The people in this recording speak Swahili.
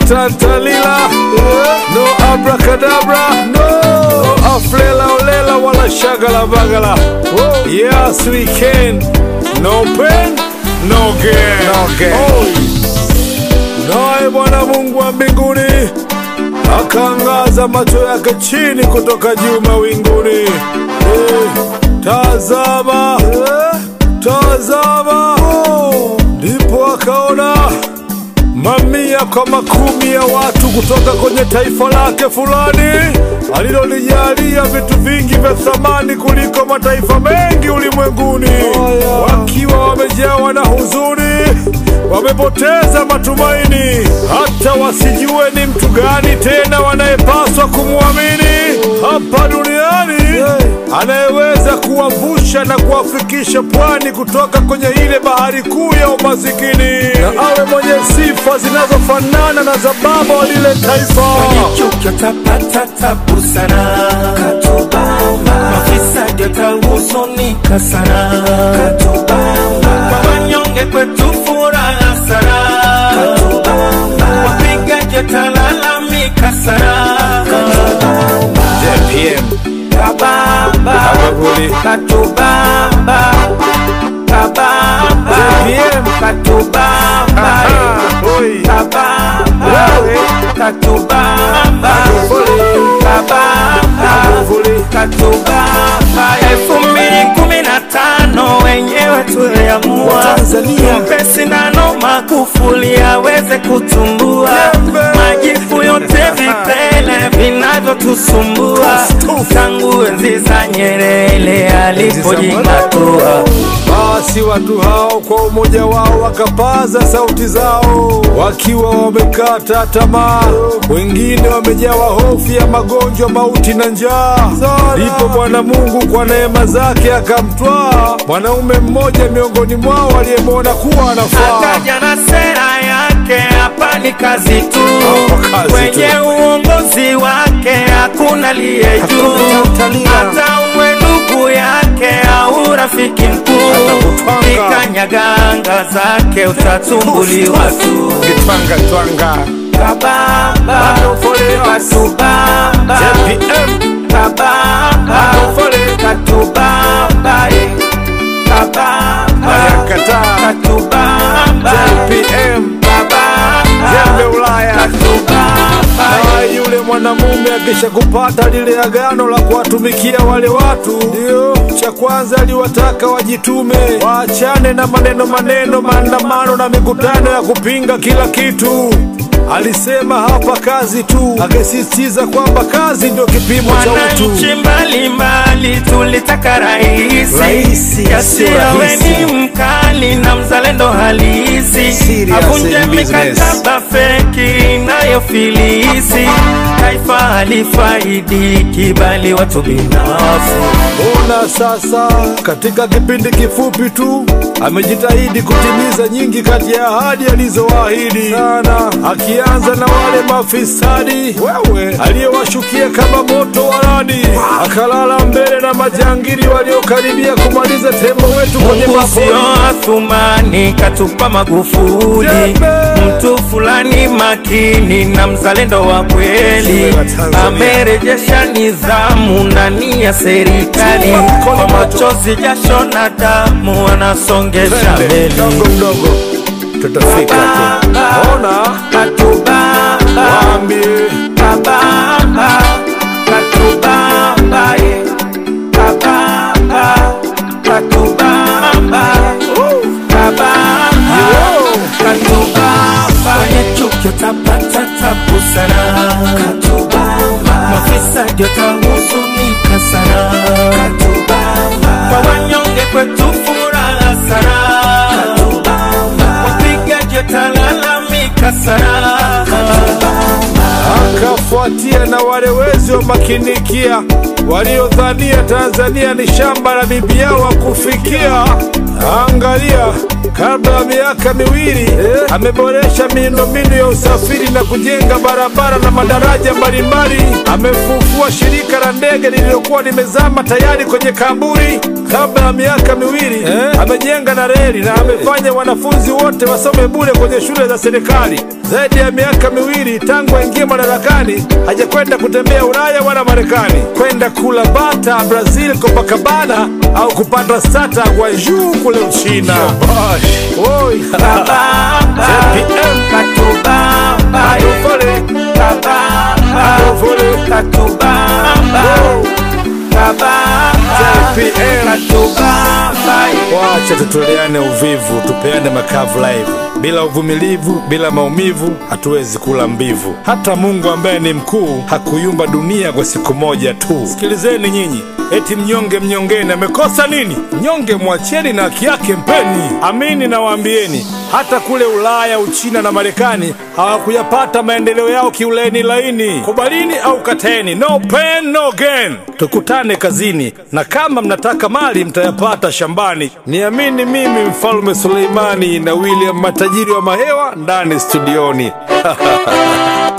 tantalila no abracadabra no aflela olela wala shagala bagala yes we can no pain no gain no gain naye bwana mungu wa mbinguni akaangaza macho yake chini kutoka juu mawinguni eh, tazama eh, tazama ndipo akaona mamia kwa makumi ya watu kutoka kwenye taifa lake fulani alilolijalia vitu vingi vya thamani kuliko mataifa mengi ulimwenguni, wakiwa wamejawa na huzuni, wamepoteza matumaini, hata wasijue ni mtu gani tena wanayepaswa kumwamini hapa duniani, anayeweza kuwavusha na kuwafikisha pwani kutoka kwenye ile bahari kuu ya umasikini, na awe mwenye sifa zinazofanana na za baba wa lile taifa. Chuki utapata tabu sana, katubamba. Mafisadi watahuzunika sana, katubamba. Kwa wanyonge kwetu furaha sana, katubamba. Wapigaji watalalamika sana, katubamba. JPM Kabamba, Kababuli. katubamba. Kabamba, JPM. katubamba. Oi. Kabamba, Wewe. katubamba. Kabamba, katubamba. elfu mbili kumi na tano wenyewe tuliamua Tanzania. mpe sindano Magufuli aweze kutumbua Jembe. majifu yote vipele vinavyotusumbua Tustufu. tangu enzi za Nyerere alipojing'atua. Basi watu hao kwa umoja wao wakapaza sauti zao, wakiwa wamekata tamaa, wengine wamejawa hofu ya magonjwa, mauti na njaa. Ndipo Bwana Mungu kwa neema zake akamtwaa mwanaume mmoja miongoni mwao aliyemwona kuwa anafaa. akaja na sera yake, hapa ni kazi tu. Hapa kazi Kwenye tu. uongozi wake hakuna liye juu, kutalia. hata uwe ndugu yake au rafiki mkuu, Atakutwanga. ikanyaganga zake utatumbuliwa tu. Kitwanga twanga Kabamba, Magufuli. katubamba, JPM kabamba, Magufuli. katubamba, eh. kabamba, Ayakataa. katubamba, JPM kabamba, Jembe Ulaya katubamba, na yule mwanamume akisha kupata lile agano la kuwatumikia wale watu, ndio cha kwanza aliwataka wajitume, waachane na maneno maneno, maandamano na mikutano ya kupinga kila kitu. Alisema hapa kazi tu, akisisitiza kwamba kazi ndio kipimo cha utu. wananchi mbalimbali tulitaka rahisi, Rahisi, Yasiwe sio rahisi. ni mkali na mzalendo halisi, Serious avunje in business. mikataba feki inayofilisi taifa halifaidiki, bali watu binafsi. Ona sasa, katika kipindi kifupi tu amejitahidi kutimiza nyingi kati ya ahadi alizoahidi sana, akianza na wale mafisadi wewe aliyewashukia kama moto wa radi, akalala mbele na majangili waliokaribia kumaliza tembo wetu kwenye Mungu mapori. sio Athumani, katupa Magufuli, Jembe. mtu fulani makini na mzalendo wa kweli, Jiwe la Tanzania. amerejesha nidhamu ndani ya serikali, kwa machozi, jasho na damu anasongesha Twende, mbele. mdogo mdogo tutafika tu. Ona Katubamba, waambie kabamba, katubamba, eh. kabamba, katubamba, kabamba, katubamba. Kwenye chuki utapata tabu sana, katubamba. Mafisadi watahuzunika sana, katubamba. Kwa wanyonge kwetu furaha sana, katubamba. Wapigaji watalalamika sana, akafuatia na wale wezi wa makinikia waliodhania Tanzania ni shamba la bibi yao wa kufikia. Angalia kabla ya miaka miwili ameboresha miundombinu ya usafiri na kujenga barabara na madaraja mbalimbali. Amefufua shirika la ndege lililokuwa limezama tayari kwenye kaburi kabla ya miaka miwili. Amejenga na reli na amefanya wanafunzi wote wasome bure kwenye shule za serikali. Zaidi ya miaka miwili tangu aingie madarakani, hajakwenda kutembea Ulaya wala Marekani, kwenda kula bata Brazil, Copacabana au kupata stata kwa juu kule Uchina. Oi. JPM. Adofole. Adofole. Wacha tutoleane uvivu, tupeane makavu live. Bila uvumilivu, bila maumivu, hatuwezi kula mbivu. Hata Mungu ambaye ni mkuu hakuyumba dunia kwa siku moja tu. Sikilizeni nyinyi, eti mnyonge mnyongeni, amekosa nini? Mnyonge mwacheni na haki yake mpeni. Amini nawaambieni, hata kule Ulaya, Uchina na Marekani hawakuyapata maendeleo yao kiulaini laini. Kubalini au kateni, no pain no gain. Tukutane kazini, na kama mnataka mali mtayapata shambani. Niamini mimi, Mfalme Suleimani na William matajiri wa mahewa ndani studioni.